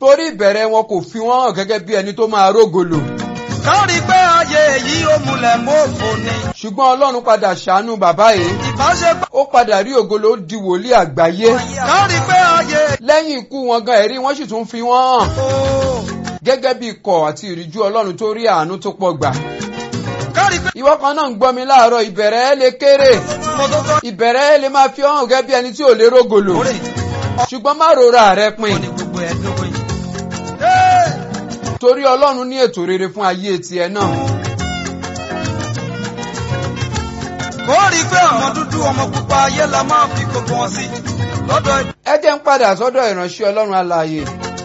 torí ìbẹ̀rẹ̀ wọn kò fi wọ́n hàn gẹ́gẹ́ bí ẹni tó máa rógolo. kárí pé ayé yìí ó múlẹ̀ mọ́fò ni. ṣùgbọ́n ọlọ́run padà ṣàánú bàbá yìí ìbáṣepọ̀. ó padà rí ògolo ó di wòlíì àgbáyé. kárí pé ayé. lẹ́yìn ikú wọn gan ẹ̀rí wọ́n sì tún fi wọ́n hàn ooo. gẹ́gẹ́ bí ikọ̀ àti ìríjú ọlọ́run tó rí àánú tó pọ̀ gbà. kárí pé. ìwọ kan náà ń gbọ́ mi láàárọ̀ ìbẹ̀rẹ̀ ẹ lè kéré mo tó tọ́. ìbẹ̀rẹ̀ ẹ lè máa fi hàn gẹ́gẹ́ bí ẹni tí ò lè rógolo orí. ṣùgbọ́n má rora rẹ ó pin ní gbogbo ẹ̀ dógún yìí. torí ọlọ́run ní ètò rere fún ayé tiẹ̀ náà. kó rí pé ọmọ dúdú ọmọ pupa ayé la máa fi gbogbo wọn sí. lọ́dọ̀ ẹ jẹ́ ń padà sọ́dọ̀ ìránṣẹ́ ọlọ́run alààyè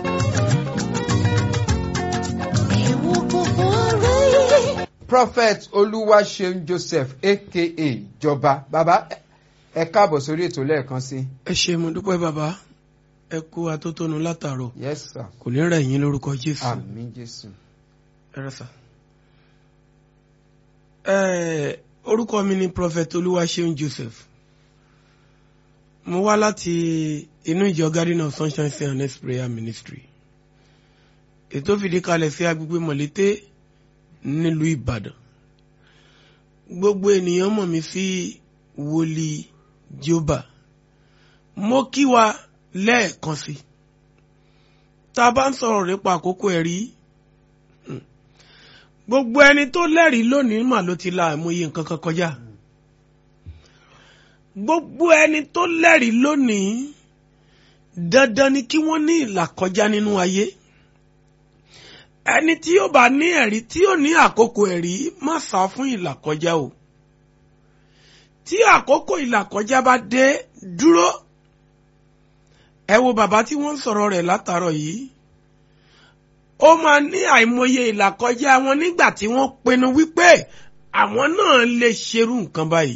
Ewu gbogbo aráyé. prophet olúwaṣeun joseph aka jọba bàbá ẹ- ẹ káàbọ̀ sórí ètò lẹ́ẹ̀kan sí. ẹ ṣe mo dúpẹ́ bàbá ẹ kú atótónu látàárọ̀ yes sir kò ní rẹ̀ yín lórúkọ jésù àmín jésù. ẹ rẹ sà. ẹ orúkọ mi ni prophet olúwaṣeun joseph mo wá láti inú ìjọ garden of sunshine say and next prayer ministry ètò fìdí kalẹ̀ sí agbègbè mọ̀lété nílùú ìbàdàn gbogbo ènìyàn mọ̀ mí sí wòlíì jọba mo kí wa lẹ́ẹ̀kan sí tá a bá ń sọ̀rọ̀ nípa àkókò ẹ̀rí hmm, gbogbo ẹni tó lẹ́rìí lónìí mà ló ti la àìmọye nǹkan kan kọjá gbogbo ẹni tó lẹ́rìí lónìí dandan ni kí wọ́n ní ìlàkọjá nínú ayé ẹni tí yóò bá ní ẹ̀rí tí yóò ní àkókò ẹ̀rí má sá fún ìlàkọjá o tí àkókò ìlàkọjá bá dé dúró ẹ wo bàbá tí wọ́n ń sọ̀rọ̀ rẹ̀ látàárọ̀ yìí ó máa ní àìmọye ìlàkọjá wọn nígbà tí wọ́n pinnu wípé àwọn náà lè ṣerú nǹkan báyìí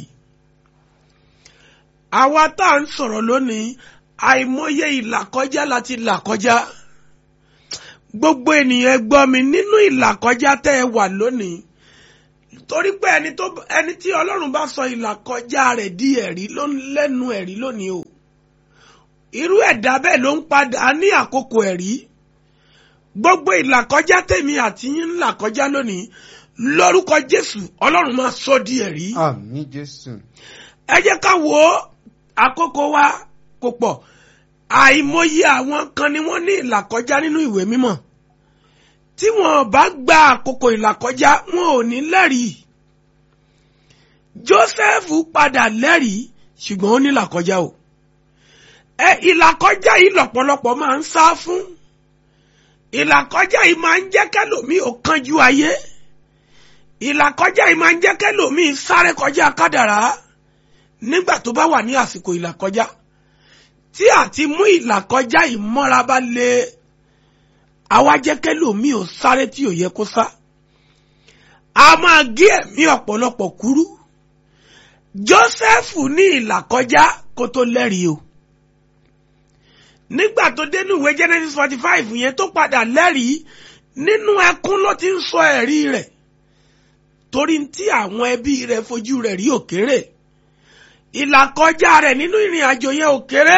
àwa tá à ń sọ̀rọ̀ lónìí àìmọye ìlàkọjá láti làkọjá gbogbo ènìyàn ẹ gbọ́ mi nínú ìlàkọjá tẹ́ ẹ wà lónìí torí pé ẹni tó ẹni tí ọlọ́run bá sọ ìlàkọjá rẹ̀ di ẹ̀rí ló ń lẹ́nu ẹ̀rí lónìí o irú ẹ̀dá bẹ́ẹ̀ ló ń padà ní àkókò ẹ̀rí gbogbo ìlàkọjá tèmi àti yín ń là kọjá lónìí lórúkọ jésù ọlọ́run máa sọ di ẹ̀rí àmín jésù. ẹ jẹ́ ká wo àkókò wa kò pọ̀ àìmọye àwọn kan ni wọ́n ní ìlàkọjá nínú ìwé mímọ́ tí wọn bá gba àkókò ìlàkọjá wọn ò ní lẹ́rìí Jósẹ́fù padà lẹ́rìí ṣùgbọ́n ó ní ìlàkọjá o ẹ ìlàkọjá yìí lọ́pọ̀lọpọ̀ máa ń sá fún ìlàkọjá yìí máa ń jẹ́ kẹ́lòmíì ó kánjú ayé ìlàkọjá yìí máa ń jẹ́ kẹ́lòmíì sáré kọjá kádàrá nígbà tó bá wà ní àsìkò ìlàkọjá tí àti mú ìlàkọjá ìmọ́ra bá lé àwa jẹ́ kẹ́lòmíì ò sáré tí ò yẹ kó sá a máa gé ẹ̀mí ọ̀pọ̀lọpọ̀ kúrú Jósẹ́fù ní ìlàkọjá kó tó lẹ́rìí o nígbà tó dénú ìwé Genesis forty five yẹn tó padà lẹ́rìí nínú ẹkún ló ti ń sọ ẹ̀rí rẹ̀ torí tí àwọn ẹbí rẹ̀ fojú rẹ̀ rí òkèrè ìlàkọjá rẹ̀ nínú ìrìn àjò yẹn òkèrè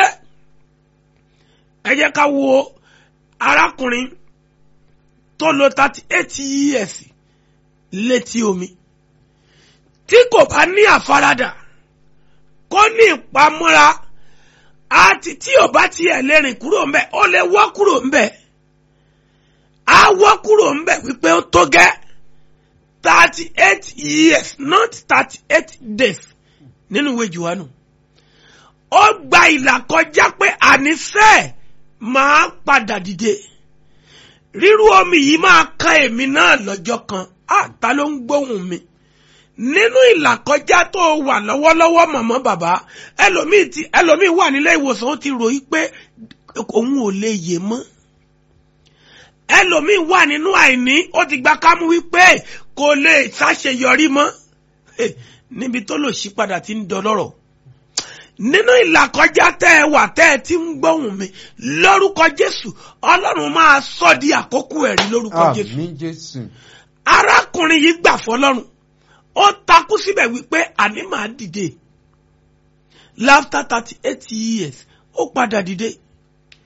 ẹ jẹ́ ká wo arákùnrin tó lò thirty eight years létí omi tí kò bá ní àfaradà kó ní ìpamọ́ra àti tí ò bá tiẹ̀ lè rìn kúrò ńbẹ̀ ó lè wọ́ kúrò ńbẹ̀ á wọ́ kúrò ńbẹ̀ wípé ó tó gẹ́ thirty eight years not thirty eight days nínú ìwé Jòhánù ó gba ìlà kọjá pé àníṣe máa padà dìde rírú omi yìí máa kan èmi náà lọ́jọ́ kan àtà ló ń gbóhùn mi nínú ìlàkọjá tó wà lọ́wọ́lọ́wọ́ mọ̀mọ́ bàbá ẹlòmíì ti ẹlòmíì wà nílé ìwòsàn ó ti ròyìn pé òun ò lè yè mọ́ ẹlòmíì wà nínú àìní ó ti gba kámú wípé kò lè ṣàṣeyọrí mọ́ níbi tó lò sí padà ti ń dọlọ́rọ̀ nínú ìlàkọjá tẹ́ ẹ wà tẹ́ ẹ ti ń gbóhùn mi lórúkọ Jésù Ọlọ́run máa sọ di àkókò ẹ̀rí lórúkọ Jésù àmín jésù. arákùnrin yìí gbà fọ́lọ́run ó takú síbẹ̀ wípé àní màá dìde after thirty eight years ó padà dìde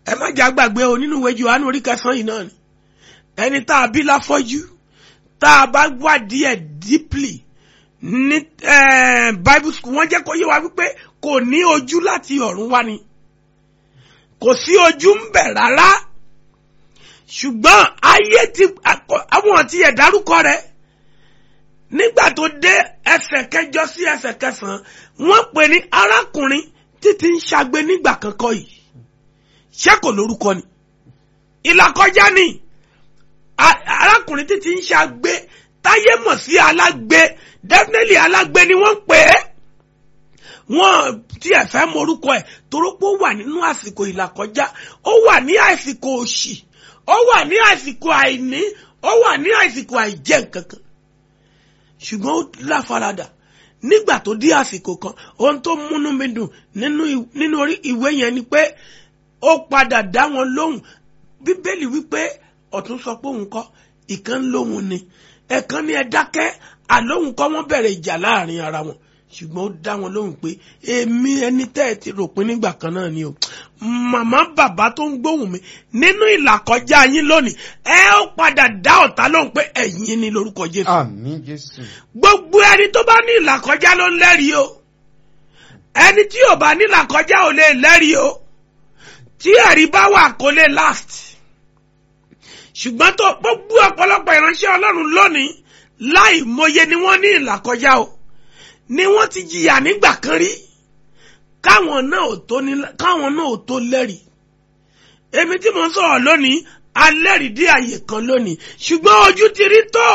ẹ má jà gbàgbé o nínú ìwé Jòhánù orí kẹsàn-án yìí náà ni ẹni tá a bí láfọ́jú tá a bá wádìí ẹ̀ deeply ní eh, bible school wọ́n jẹ́ kó yé wa wípé kò ní ojú láti ọ̀run wá ni kò sí ojú ń bẹ̀ rárá ṣùgbọ́n ayé ti àwọn tí ẹ̀ dárúkọ rẹ̀ nígbà tó dé ẹsẹ̀ kẹjọ sí ẹsẹ̀ kẹsàn-án wọ́n pè ní arákùnrin títí ń ṣagbe nígbà kankan yìí ṣé kò lórúkọ ni ìlàkọjá ni a- arákùnrin títí ń ṣagbe táyé mọ̀ sí alágbe definitely alágbe ni wọ́n ń pè é wọ́n tiẹ̀ fẹ́ mọ orúkọ ẹ̀ torópó wà nínú àsìkò ìlàkọjá ó wà ní àsìkò òṣì ó wà ní àsìkò àìní ó wà ní àsìkò àìjẹ nǹkankan ṣùgbọ́n ó láfaradà nígbà tó dé àsìkò kan ohun tó múnú mi dùn nínú ì- nínú orí ìwé yẹn ni pé ó padà dá wọn lóhùn bíbélì wípé ọ̀tún sọ pé òun kọ́ ìkan lóhùn ni ẹ̀kan ní ẹ dákẹ́ àlóhùn kọ́ wọ́n bẹ̀rẹ̀ ìjà láàrin ara wọn ṣùgbọ́n ó dá wọn lóhùn pé èmi ẹni tẹ́ ẹ ti rò pé nígbà kan náà ni o màmá bàbá tó ń gbóhùn mi nínú ìlàkọjá yín lónìí ẹ ó padà dá ọ̀tá lóhùn pé ẹ̀yin ni lórúkọ Jésù àmín jésù gbogbo ẹni tó bá ní ìlàkọjá ló ń lẹ́rìí o ẹni tí ò bá ní ìlàkọjá ò lè lẹ́rìí o tí ẹ̀rí bá wà kó lè last ṣùgbọ́n tó gbogbo ọ̀pọ̀lọpọ̀ ìránṣẹ́ ọlọ́run lónìí láì mọye ni wọ́n ní ìlàkọjá o ni wọ́n ti jìyà nígbà kan rí káwọn náà ò tó ní káwọn náà ò tó lẹ́rìí èmi tí mo ń sọ̀rọ̀ lónìí alẹ́rìí dé àyè kan lónìí ṣùgbọ́n ojú ti rí tó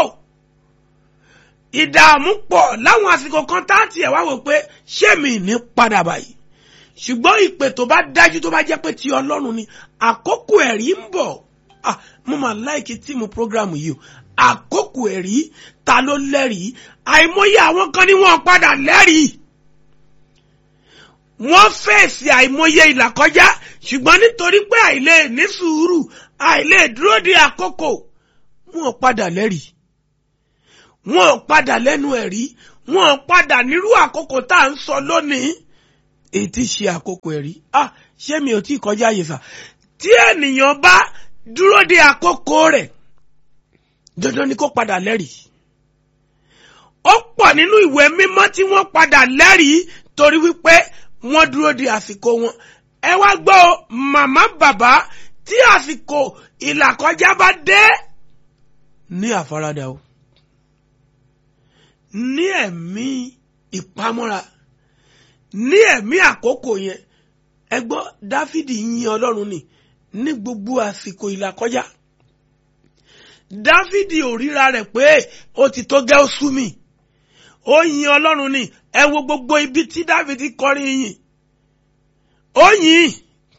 ìdààmú pọ̀ láwọn àsìkò kan tá a tiẹ̀ wá wò pé ṣé mi ní padà báyìí ṣùgbọ́n ìpè tó bá dájú tó bá jẹ́ pé ti ọlọ́run ni àkókò ẹ̀rí ń bọ̀ ah mo máa láìkí tíìmù prógrámù yìí o àkókò ẹ̀rí ta ló lẹ́rìí àìmọye àwọn kan ni wọ́n padà lẹ́rìí wọ́n fèsì àìmọye ìlàkọjá ṣùgbọ́n nítorí pé àìlè ní sùúrù àìlè dúró de àkókò wọ́n padà lẹ́rìí wọ́n padà lẹ́nu ẹ̀rí wọ́n padà nírú àkókò tá à ń sọ lónìí èyí tí ṣe àkókò ẹ̀rí ah ṣé mi ò tí ì kọjá àyè sà tí ènìyàn bá dúró de àkókò rẹ̀ dandan ni kó padà lẹ́rìí ó pọ̀ nínú ìwé mímọ́ tí wọ́n padà lẹ́rìí torí wípé wọ́n dúró de àsìkò wọn ẹ wá gbọ́ o, màmá bàbá tí àsìkò ìlàkọjá bá dé ní àfaradà o ní ẹ̀mí ìpamọ́ra ní ẹ̀mí àkókò yẹn ẹ gbọ́ dáfídì yin ọlọ́run ni ní gbogbo àsìkò ìlàkọjá dáfídì ò ríra rẹ̀ pé ó ti tó gẹ́ ó sú mi ó yin ọlọ́run ni ẹ wo gbogbo ibi tí dáfídì kọrin yìn ó yìn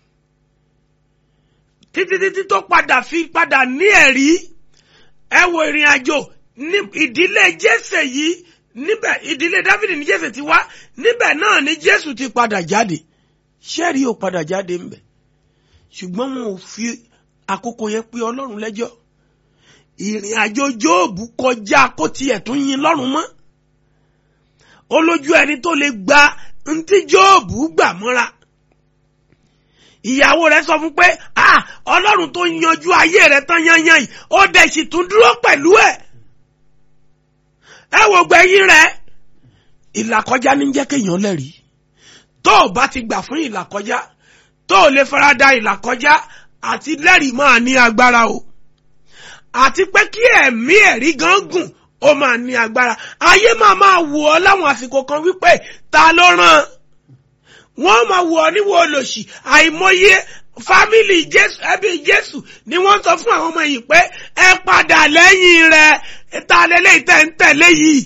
títí títí tó padà fi padà ní ẹ̀rí ẹ wo ìrìn àjò ní ìdílé jésè yìí níbẹ̀ ìdílé dáfídì ní jésè ti wá níbẹ̀ náà ni jésù ti padà jáde ṣẹ́ẹ̀rí ò padà jáde ńbẹ̀ ṣùgbọ́n wọn ò fi àkókò yẹn pé ọlọ́run lẹ́jọ́ ìrìn àjò jóòbù kọjá kó tiẹ̀ tún yin lọ́rùn mọ́ ó lójú ẹni tó lè gba ntí jóòbù gbà mọ́ra ìyàwó rẹ̀ sọ fún pé ah ọlọ́run tó yanjú ayé rẹ̀ tán yanyan yìí ó dẹ̀ sì tún dúró pẹ̀lú ẹ̀ ẹ wò gbẹ̀yìn rẹ̀ ìlàkọjá ní jẹ́ kéèyàn lẹ́rìí tó o bá ti gbà fún ìlàkọjá tó o lè farada ìlàkọjá àti lẹ́rìí máa ní agbára o àti pé kí ẹ̀mí ẹ̀rí gan gùn ó máa ní agbára ayé máa máa wò ọ́ láwọn àsìkò kan wípé ta ló rán wọ́n máa wò ọ́ níwò olòṣì àìmọye fámìlì jésù ẹbí jésù ni wọ́n sọ fún àwọn ọmọ yìí pé ẹ padà lẹ́yìn rẹ̀ ta lélẹ́yìí tẹ̀ ń tẹ̀lé yìí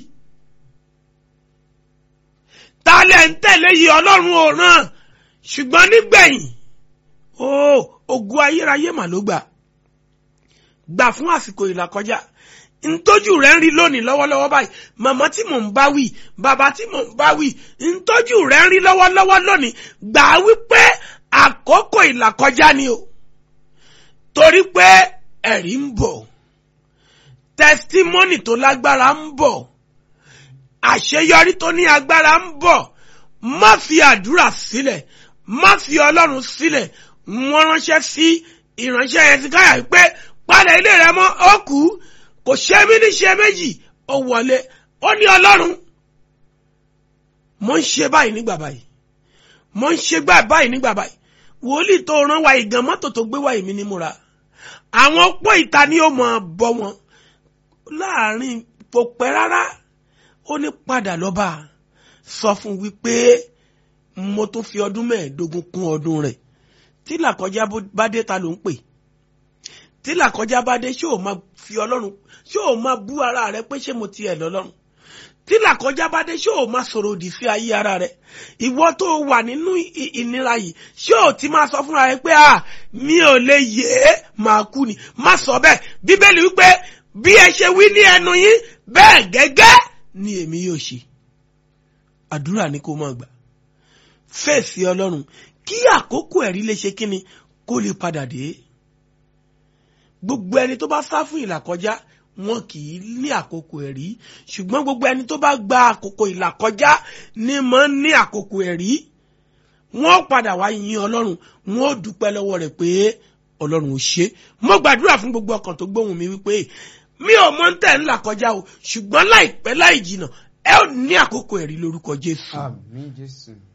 ta lẹ̀ ń tẹ̀lé yìí ọlọ́run ò ràn ṣùgbọ́n nígbẹ̀yìn ó ogun ayérayé mà ló gbà gbà fún àsìkò ìlàkọjá ntọ́jú rẹ̀ ń rí lónìí lọ́wọ́lọ́wọ́ báyìí màmá tí mò ń bá wí bàbá tí mò ń bá wí ntọ́jú rẹ̀ ń rí lọ́wọ́lọ́wọ́ lónìí gbà wípé àkókò ìlàkọjá ni o torí pé ẹ̀rí ń bọ̀ tẹsítímọ́nì tó lágbára ń bọ̀ àṣeyọrí tó ní agbára ń bọ̀ má fi àdúrà sílẹ̀ má fi ọlọ́run sílẹ̀ wọ́n ránṣẹ́ sí ìránṣẹ́ ẹ̀sìnkáyà pé padà ilé rẹ mọ́ ó kú kò ṣe mí ní ṣe méjì ó wọlé ó ní ọlọ́run mo ń ṣe báyìí nígbà báyìí mo ń ṣe gbà báyìí nígbà báyìí wòlíì tó rán wa ìgàn mọ́tò tó gbé wá èmi ní múra àwọn opó ìta ni ó mọ̀ bọ́ wọn láàrin kò pẹ́ rárá ó ní padà lọ́ba sọ fún wípé mo tún fi ọdún mẹ́ẹ̀ẹ́dógún kún ọdún rẹ̀ tí làkọjá bá dé ta ló ń pè tí làkọjá bá dé ṣé ò máa fi ọlọ́run ṣé ò máa bú ara rẹ pé ṣé mo tiẹ̀ lọ́lọ́run tí làkọjá bá dé ṣé ò máa sọ̀rọ̀ òdì sí ayé ara rẹ ìwọ tó wà nínú ìnira yìí ṣé ò ti máa sọ fúnra rẹ pé à mi ò lè yé máa kú ni má sọ bẹ́ẹ̀ bíbélì wípé bí ẹ ṣe wí ní ẹnu yín bẹ́ẹ̀ gẹ́gẹ́ ni èmi yóò ṣe àdúrà ni kó máa gbà fèsì ọlọ́run kí àkókò ẹ̀rí lè ṣe kíni kó lè padà dé gbogbo ẹni tó bá sá fún ìlàkọjá wọn kì í ní àkókò ẹ̀rí ṣùgbọ́n gbogbo ẹni tó bá gba àkókò ìlàkọjá ni mọ̀ ń ní àkókò ẹ̀rí wọ́n padà wá yin ọlọ́run wọ́n ó dúpẹ́ lọ́wọ́ rẹ̀ pé ọlọ́run ò ṣe mo gbàdúrà fún gbogbo ọkàn tó gbóhùn mi wípé mi ò mọ̀ ń tẹ̀ ńlá kọjá o ṣùgbọ́n láìpẹ́ láì jìnà ẹ ò ní àkókò ẹ̀rí lórúkọ jésù. àmín jésù.